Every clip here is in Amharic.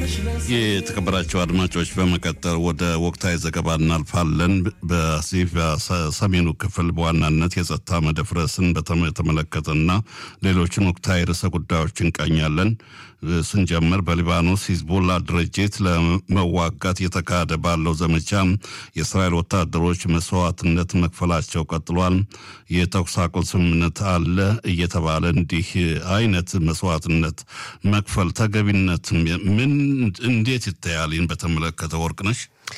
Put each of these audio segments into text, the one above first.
የተከበራቸው አድማጮች በመቀጠል ወደ ወቅታዊ ዘገባ እናልፋለን። በዚህ በሰሜኑ ክፍል በዋናነት የጸጥታ መደፍረስን በተመለከተና ሌሎችን ወቅታዊ ርዕሰ ጉዳዮች እንቃኛለን። ስንጀምር በሊባኖስ ሂዝቦላ ድርጅት ለመዋጋት እየተካሄደ ባለው ዘመቻ የእስራኤል ወታደሮች መስዋዕትነት መክፈላቸው ቀጥሏል። የተኩስ አቁም ስምምነት አለ እየተባለ እንዲህ አይነት መስዋዕትነት መክፈል ተገቢነት ምን እንዴት ይታያል? ይህን በተመለከተ ወርቅነሽ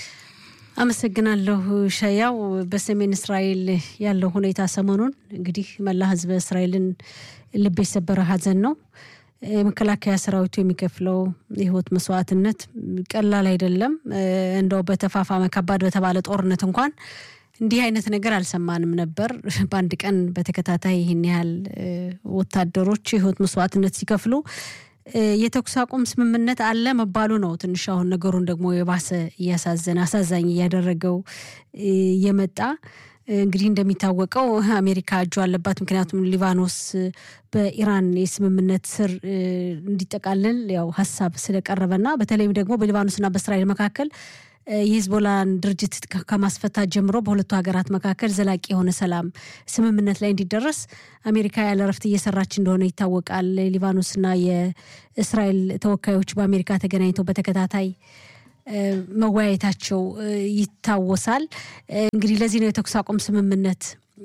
አመሰግናለሁ ሸያው። በሰሜን እስራኤል ያለው ሁኔታ ሰሞኑን እንግዲህ መላ ሕዝበ እስራኤልን ልብ የሰበረ ሀዘን ነው። የመከላከያ ሰራዊቱ የሚከፍለው የህይወት መስዋዕትነት ቀላል አይደለም። እንደው በተፋፋመ ከባድ በተባለ ጦርነት እንኳን እንዲህ አይነት ነገር አልሰማንም ነበር። በአንድ ቀን በተከታታይ ይህን ያህል ወታደሮች የህይወት መስዋዕትነት ሲከፍሉ የተኩስ አቁም ስምምነት አለ መባሉ ነው ትንሽ አሁን ነገሩን ደግሞ የባሰ እያሳዘነ አሳዛኝ እያደረገው የመጣ እንግዲህ እንደሚታወቀው አሜሪካ እጁ አለባት። ምክንያቱም ሊባኖስ በኢራን የስምምነት ስር እንዲጠቃልል ያው ሀሳብ ስለቀረበና በተለይም ደግሞ በሊባኖስና በእስራኤል መካከል የሂዝቦላን ድርጅት ከማስፈታት ጀምሮ በሁለቱ ሀገራት መካከል ዘላቂ የሆነ ሰላም ስምምነት ላይ እንዲደረስ አሜሪካ ያለ እረፍት እየሰራች እንደሆነ ይታወቃል። ሊባኖስና የእስራኤል ተወካዮች በአሜሪካ ተገናኝተው በተከታታይ መወያየታቸው ይታወሳል። እንግዲህ ለዚህ ነው የተኩስ አቁም ስምምነት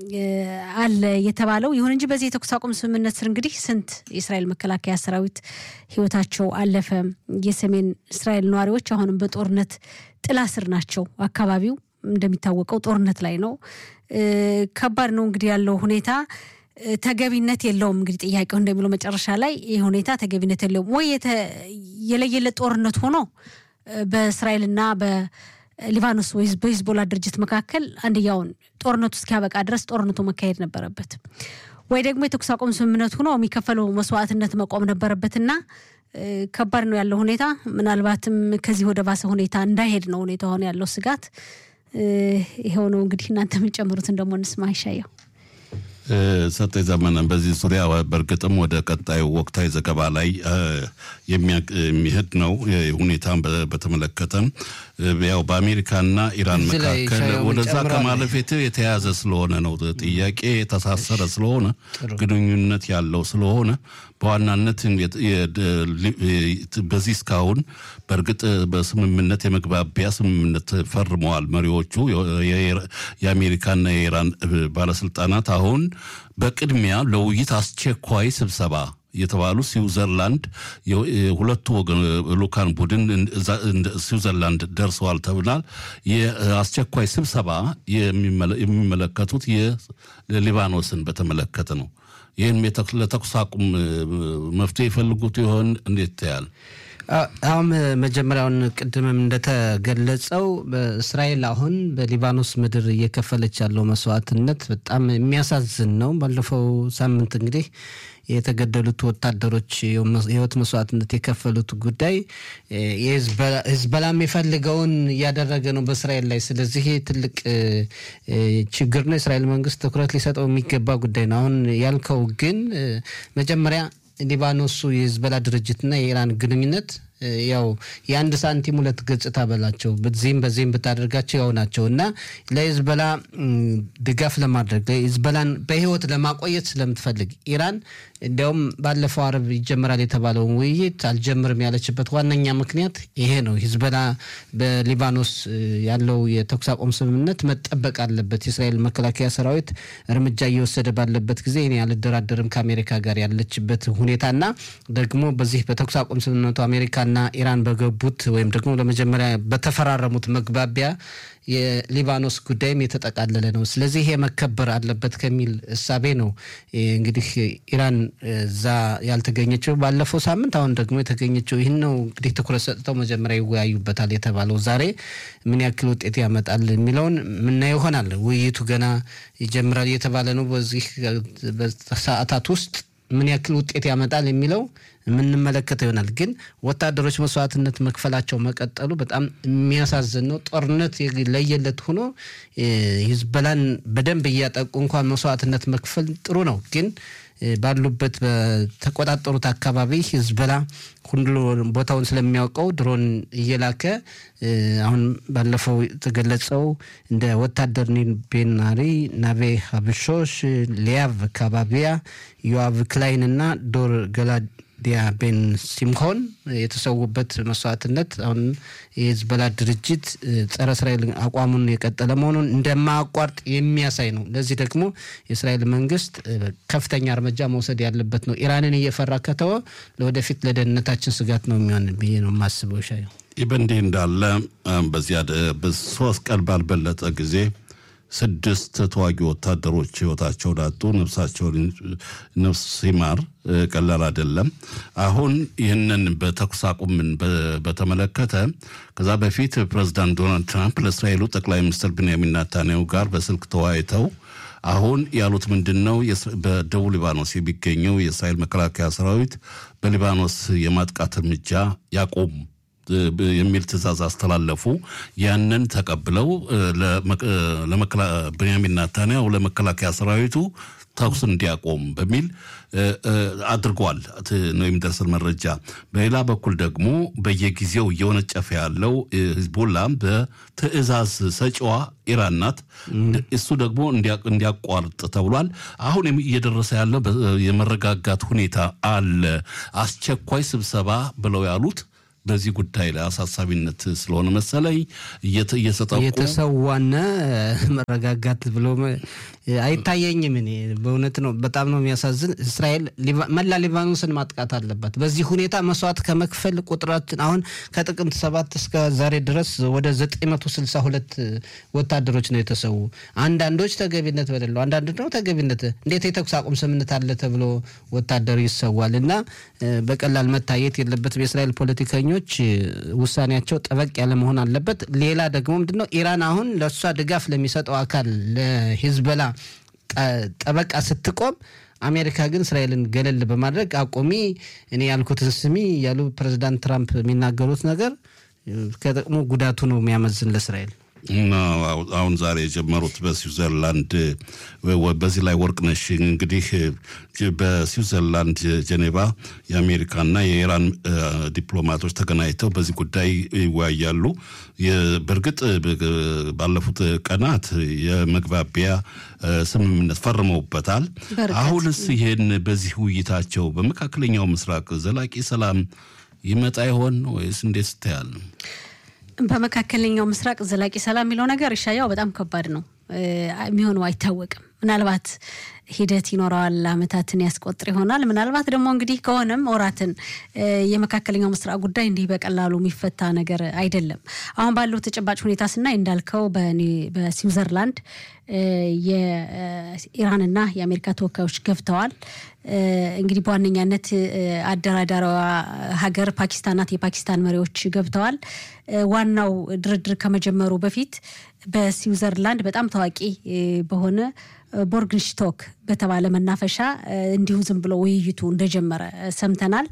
አለ የተባለው። ይሁን እንጂ በዚህ የተኩስ አቁም ስምምነት ስር እንግዲህ ስንት የእስራኤል መከላከያ ሰራዊት ህይወታቸው አለፈ። የሰሜን እስራኤል ነዋሪዎች አሁንም በጦርነት ጥላ ስር ናቸው። አካባቢው እንደሚታወቀው ጦርነት ላይ ነው። ከባድ ነው እንግዲህ ያለው ሁኔታ ተገቢነት የለውም። እንግዲህ ጥያቄው እንደሚለው መጨረሻ ላይ ይህ ሁኔታ ተገቢነት የለውም ወይ የለየለት ጦርነት ሆኖ በእስራኤልና በሊባኖስ ወይ በሂዝቦላ ድርጅት መካከል አንድያውን ጦርነቱ እስኪያበቃ ድረስ ጦርነቱ መካሄድ ነበረበት፣ ወይ ደግሞ የተኩስ አቁም ስምምነት ሆኖ የሚከፈለው መስዋዕትነት መቆም ነበረበትና ከባድ ነው ያለው ሁኔታ። ምናልባትም ከዚህ ወደ ባሰ ሁኔታ እንዳይሄድ ነው ሁኔታ ሆነ ያለው ስጋት ይኸው ነው። እንግዲህ እናንተ የምንጨምሩትን ደግሞ እንስማ ይሻየው ሰጤ ዘመነ በዚህ ዙሪያ በእርግጥም ወደ ቀጣዩ ወቅታዊ ዘገባ ላይ የሚሄድ ነው። ሁኔታን በተመለከተ ያው በአሜሪካና ኢራን መካከል ወደዛ ከማለፌት የተያዘ ስለሆነ ነው ጥያቄ የተሳሰረ ስለሆነ ግንኙነት ያለው ስለሆነ በዋናነት በዚህ እስካሁን በእርግጥ በስምምነት የመግባቢያ ስምምነት ፈርመዋል መሪዎቹ የአሜሪካና የኢራን ባለስልጣናት አሁን በቅድሚያ ለውይይት አስቸኳይ ስብሰባ የተባሉ ስዊዘርላንድ ሁለቱ ወገን ልኡካን ቡድን ስዊዘርላንድ ደርሰዋል ተብሏል። የአስቸኳይ ስብሰባ የሚመለከቱት የሊባኖስን በተመለከተ ነው። ይህን ለተኩስ አቁም መፍትሄ የፈልጉት ይሆን? እንዴት ታያል? አሁን መጀመሪያውን ቅድምም እንደተገለጸው በእስራኤል አሁን በሊባኖስ ምድር እየከፈለች ያለው መስዋዕትነት በጣም የሚያሳዝን ነው። ባለፈው ሳምንት እንግዲህ የተገደሉት ወታደሮች የህይወት መስዋዕትነት የከፈሉት ጉዳይ ህዝበላም የፈልገውን እያደረገ ነው በእስራኤል ላይ። ስለዚህ ትልቅ ችግር ነው። የእስራኤል መንግስት ትኩረት ሊሰጠው የሚገባ ጉዳይ ነው። አሁን ያልከው ግን መጀመሪያ ሊባኖሱ የህዝበላ ድርጅትና የኢራን ግንኙነት ያው የአንድ ሳንቲም ሁለት ገጽታ በላቸው። በዚህም በዚህም ብታደርጋቸው ያው ናቸው እና ለሂዝበላ ድጋፍ ለማድረግ ሂዝበላን በህይወት ለማቆየት ስለምትፈልግ ኢራን እንዲያውም ባለፈው አርብ ይጀመራል የተባለውን ውይይት አልጀምርም ያለችበት ዋነኛ ምክንያት ይሄ ነው። ሂዝበላ በሊባኖስ ያለው የተኩስ አቁም ስምምነት መጠበቅ አለበት። የእስራኤል መከላከያ ሰራዊት እርምጃ እየወሰደ ባለበት ጊዜ እኔ አልደራደርም ከአሜሪካ ጋር ያለችበት ሁኔታና ደግሞ በዚህ በተኩስ አቁም ስምምነቱ አሜሪካና ኢራን በገቡት ወይም ደግሞ ለመጀመሪያ በተፈራረሙት መግባቢያ የሊባኖስ ጉዳይም የተጠቃለለ ነው። ስለዚህ ይሄ መከበር አለበት ከሚል እሳቤ ነው እንግዲህ ኢራን እዛ ያልተገኘችው ባለፈው ሳምንት፣ አሁን ደግሞ የተገኘችው ይህን ነው እንግዲህ ትኩረት ሰጥተው መጀመሪያ ይወያዩበታል የተባለው ዛሬ ምን ያክል ውጤት ያመጣል የሚለውን ምናየው ይሆናል። ውይይቱ ገና ይጀምራል እየተባለ ነው። በዚህ ሰዓታት ውስጥ ምን ያክል ውጤት ያመጣል የሚለው የምንመለከተው ይሆናል። ግን ወታደሮች መስዋዕትነት መክፈላቸው መቀጠሉ በጣም የሚያሳዝን ነው። ጦርነት ለየለት ሆኖ ሂዝበላን በደንብ እያጠቁ እንኳን መስዋዕትነት መክፈል ጥሩ ነው። ግን ባሉበት በተቆጣጠሩት አካባቢ ሂዝቦላ ሁሉ ቦታውን ስለሚያውቀው ድሮን እየላከ አሁን ባለፈው የተገለጸው እንደ ወታደር ኒል ቤናሪ፣ ናቤ ሀብሾሽ፣ ሊያቭ ካባቢያ፣ ዮአቭ ክላይን እና ዶር ገላዲያ ቤን ሲምሆን የተሰዉበት መስዋዕትነት አሁን የሂዝቦላ ድርጅት ጸረ እስራኤል አቋሙን የቀጠለ መሆኑን እንደማያቋርጥ የሚያሳይ ነው። ለዚህ ደግሞ የእስራኤል መንግስት ከፍተኛ እርምጃ መውሰድ ያለበት ነው። ኢራንን እየፈራ ከተወ ለወደፊት ለደህንነታችን ስጋት ነው የሚሆን ብዬ ነው የማስበው። ሻ ይህ በእንዲህ እንዳለ በዚያ ሶስት ቀን ባልበለጠ ጊዜ ስድስት ተዋጊ ወታደሮች ህይወታቸውን አጡ። ነፍሳቸውን ነፍስ ሲማር ቀላል አይደለም። አሁን ይህንን በተኩስ አቁምን በተመለከተ ከዛ በፊት ፕሬዚዳንት ዶናልድ ትራምፕ ለእስራኤሉ ጠቅላይ ሚኒስትር ቤንያሚን ናታንያሁ ጋር በስልክ ተወያይተው አሁን ያሉት ምንድን ነው? በደቡብ ሊባኖስ የሚገኘው የእስራኤል መከላከያ ሰራዊት በሊባኖስ የማጥቃት እርምጃ ያቆም የሚል ትዕዛዝ አስተላለፉ። ያንን ተቀብለው ቤንያሚን ናታንያሁ ለመከላከያ ሰራዊቱ ተኩስ እንዲያቆም በሚል አድርጓል ነው የሚደርሰን መረጃ። በሌላ በኩል ደግሞ በየጊዜው እየወነጨፈ ያለው ሂዝቦላ በትዕዛዝ ሰጪዋ ኢራን ናት። እሱ ደግሞ እንዲያቋርጥ ተብሏል። አሁን እየደረሰ ያለው የመረጋጋት ሁኔታ አለ። አስቸኳይ ስብሰባ ብለው ያሉት በዚህ ጉዳይ ላይ አሳሳቢነት ስለሆነ መሰለኝ እየተጠቁ የተሰዋነ መረጋጋት ብሎ አይታየኝም። እኔ በእውነት ነው፣ በጣም ነው የሚያሳዝን። እስራኤል መላ ሊባኖስን ማጥቃት አለባት። በዚህ ሁኔታ መስዋዕት ከመክፈል ቁጥራችን አሁን ከጥቅምት ሰባት እስከ ዛሬ ድረስ ወደ 962 ወታደሮች ነው የተሰዉ። አንዳንዶች ተገቢነት በሌለው፣ አንዳንድ ደግሞ ተገቢነት እንዴት የተኩስ አቁም ስምምነት አለ ተብሎ ወታደሩ ይሰዋል እና በቀላል መታየት የለበትም። የእስራኤል ፖለቲከኞች ውሳኔያቸው ጠበቅ ያለ መሆን አለበት። ሌላ ደግሞ ምንድነው ኢራን አሁን ለእሷ ድጋፍ ለሚሰጠው አካል ለሂዝቦላ ጠበቃ ስትቆም አሜሪካ ግን እስራኤልን ገለል በማድረግ አቁሚ፣ እኔ ያልኩትን ስሚ ያሉ ፕሬዚዳንት ትራምፕ የሚናገሩት ነገር ከጥቅሙ ጉዳቱ ነው የሚያመዝን ለእስራኤል። አሁን ዛሬ የጀመሩት በስዊዘርላንድ በዚህ ላይ ወርቅነሽ እንግዲህ በስዊዘርላንድ ጀኔቫ የአሜሪካና የኢራን ዲፕሎማቶች ተገናኝተው በዚህ ጉዳይ ይወያያሉ። በእርግጥ ባለፉት ቀናት የመግባቢያ ስምምነት ፈርመውበታል። አሁንስ ይህን በዚህ ውይይታቸው በመካከለኛው ምስራቅ ዘላቂ ሰላም ይመጣ ይሆን ወይስ እንዴት ስታያል? በመካከለኛው ምስራቅ ዘላቂ ሰላም የሚለው ነገር እሻያው በጣም ከባድ ነው። የሚሆነው አይታወቅም። ምናልባት ሂደት ይኖረዋል፣ አመታትን ያስቆጥር ይሆናል። ምናልባት ደግሞ እንግዲህ ከሆነም ወራትን። የመካከለኛው ምስራቅ ጉዳይ እንዲህ በቀላሉ የሚፈታ ነገር አይደለም። አሁን ባለው ተጨባጭ ሁኔታ ስናይ እንዳልከው በስዊዘርላንድ የኢራንና የአሜሪካ ተወካዮች ገብተዋል። እንግዲህ በዋነኛነት አደራዳሪዋ ሀገር ፓኪስታን ናት። የፓኪስታን መሪዎች ገብተዋል። ዋናው ድርድር ከመጀመሩ በፊት በስዊዘርላንድ በጣም ታዋቂ በሆነ ቦርግንሽቶክ በተባለ መናፈሻ እንዲሁ ዝም ብሎ ውይይቱ እንደጀመረ ሰምተናል።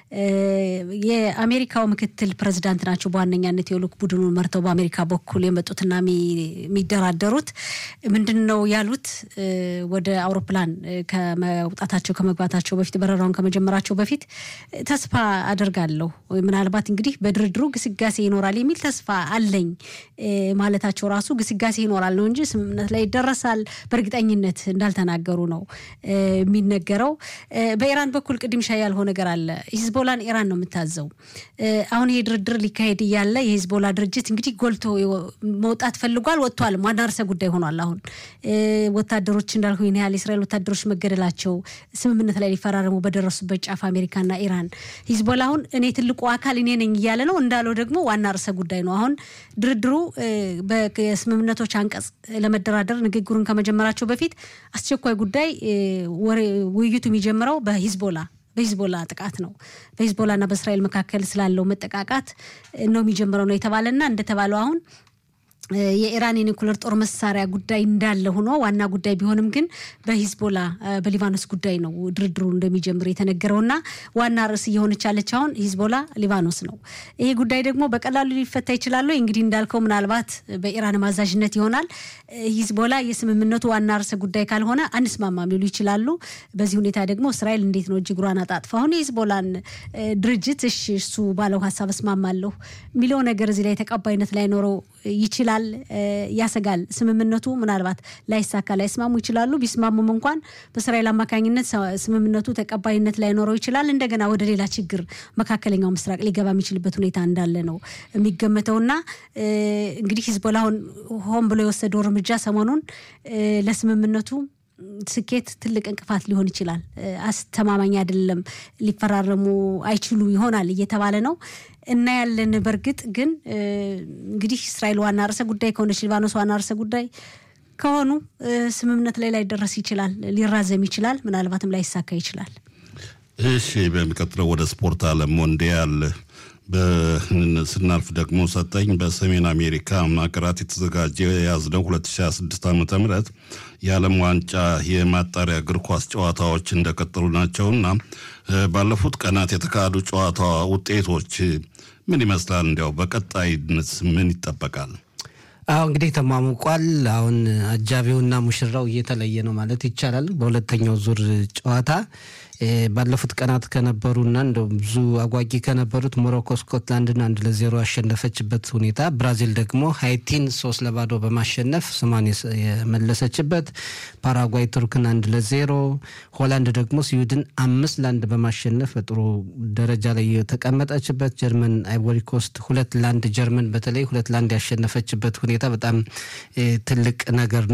የአሜሪካው ምክትል ፕሬዚዳንት ናቸው በዋነኛነት የልዑክ ቡድኑን መርተው በአሜሪካ በኩል የመጡትና የሚደራደሩት ምንድን ነው ያሉት? ወደ አውሮፕላን ከመውጣታቸው ከመግባታቸው በፊት በረራውን ከመጀመራቸው በፊት ተስፋ አደርጋለሁ ምናልባት እንግዲህ በድርድሩ ግስጋሴ ይኖራል የሚል ተስፋ አለኝ ማለታቸው ራሱ ግስጋሴ ይኖራል ነው እንጂ ስምምነት ላይ ይደረሳል በእርግጠኝነት እንዳልተናገሩ ነው የሚነገረው። በኢራን በኩል ቅድም ሻ ያልሆነ ነገር አለ። ሂዝቦላን ኢራን ነው የምታዘው። አሁን ይሄ ድርድር ሊካሄድ እያለ የሂዝቦላ ድርጅት እንግዲህ ጎልቶ መውጣት ፈልጓል፣ ወጥቷል። ዋና ርዕሰ ጉዳይ ሆኗል። አሁን ወታደሮች እንዳልኩ ይህን ያህል የእስራኤል ወታደሮች መገደላቸው ስምምነት ላይ ሊፈራረሙ በደረሱበት ጫፍ አሜሪካና ኢራን ሂዝቦላ አሁን እኔ ትልቁ አካል እኔ ነኝ እያለ ነው። እንዳለው ደግሞ ዋና ርዕሰ ጉዳይ ነው። አሁን ድርድሩ በስምምነቶች አንቀጽ ለመደራደር ንግግሩን ከመጀመራቸው በፊት አስቸኳይ ጉዳይ ውይይቱ የሚጀምረው በሂዝቦላ በሂዝቦላ ጥቃት ነው። በሂዝቦላና በእስራኤል መካከል ስላለው መጠቃቃት ነው የሚጀምረው ነው የተባለና እንደተባለው አሁን የኢራን የኒኩለር ጦር መሳሪያ ጉዳይ እንዳለ ሆኖ ዋና ጉዳይ ቢሆንም ግን በሂዝቦላ በሊባኖስ ጉዳይ ነው ድርድሩ እንደሚጀምር የተነገረው እና ዋና ርዕስ እየሆነች ያለች አሁን ሂዝቦላ ሊባኖስ ነው። ይሄ ጉዳይ ደግሞ በቀላሉ ሊፈታ ይችላሉ። እንግዲህ እንዳልከው ምናልባት በኢራን ማዛዥነት ይሆናል። ሂዝቦላ የስምምነቱ ዋና ርዕሰ ጉዳይ ካልሆነ አንስማማም ሊሉ ይችላሉ። በዚህ ሁኔታ ደግሞ እስራኤል እንዴት ነው እጅ እግሯን አጣጥፋ አሁን የሂዝቦላን ድርጅት እሺ እሱ ባለው ሀሳብ እስማማለሁ የሚለው ነገር እዚህ ላይ ተቀባይነት ላይኖረው ይችላል ያሰጋል። ስምምነቱ ምናልባት ላይሳካ ላይስማሙ ይችላሉ። ቢስማሙም እንኳን በእስራኤል አማካኝነት ስምምነቱ ተቀባይነት ላይኖረው ይችላል። እንደገና ወደ ሌላ ችግር መካከለኛው ምስራቅ ሊገባ የሚችልበት ሁኔታ እንዳለ ነው የሚገመተውና እንግዲህ ሂዝቦላ ሆን ብሎ የወሰደው እርምጃ ሰሞኑን ለስምምነቱ ስኬት ትልቅ እንቅፋት ሊሆን ይችላል። አስተማማኝ አይደለም፣ ሊፈራረሙ አይችሉ ይሆናል እየተባለ ነው እና ያለን በእርግጥ ግን እንግዲህ እስራኤል ዋና ርዕሰ ጉዳይ ከሆነች ሊባኖስ ዋና ርዕሰ ጉዳይ ከሆኑ ስምምነት ላይ ላይደረስ ይችላል፣ ሊራዘም ይችላል፣ ምናልባትም ላይሳካ ይችላል። እሺ፣ በሚቀጥለው ወደ ስፖርት ዓለም ሞንዲያል ስናልፍ ደግሞ ሰጠኝ በሰሜን አሜሪካ ሀገራት የተዘጋጀ የያዝነው 2026 ዓ ም የዓለም ዋንጫ የማጣሪያ እግር ኳስ ጨዋታዎች እንደቀጠሉ ናቸውና ባለፉት ቀናት የተካሄዱ ጨዋታ ውጤቶች ምን ይመስላል? እንዲያው በቀጣይነት ምን ይጠበቃል? አሁ እንግዲህ ተሟሙቋል። አሁን አጃቢውና ሙሽራው እየተለየ ነው ማለት ይቻላል። በሁለተኛው ዙር ጨዋታ ባለፉት ቀናት ከነበሩና እንደው ብዙ አጓጊ ከነበሩት ሞሮኮ ስኮትላንድን አንድ ለዜሮ ያሸነፈችበት ሁኔታ፣ ብራዚል ደግሞ ሃይቲን ሶስት ለባዶ በማሸነፍ ስሟን የመለሰችበት፣ ፓራጓይ ቱርክን አንድ ለዜሮ፣ ሆላንድ ደግሞ ስዊድን አምስት ለአንድ በማሸነፍ በጥሩ ደረጃ ላይ የተቀመጠችበት፣ ጀርመን አይቮሪኮስት ሁለት ለአንድ ጀርመን በተለይ ሁለት ለአንድ ያሸነፈችበት ሁኔታ በጣም ትልቅ ነገር ነው።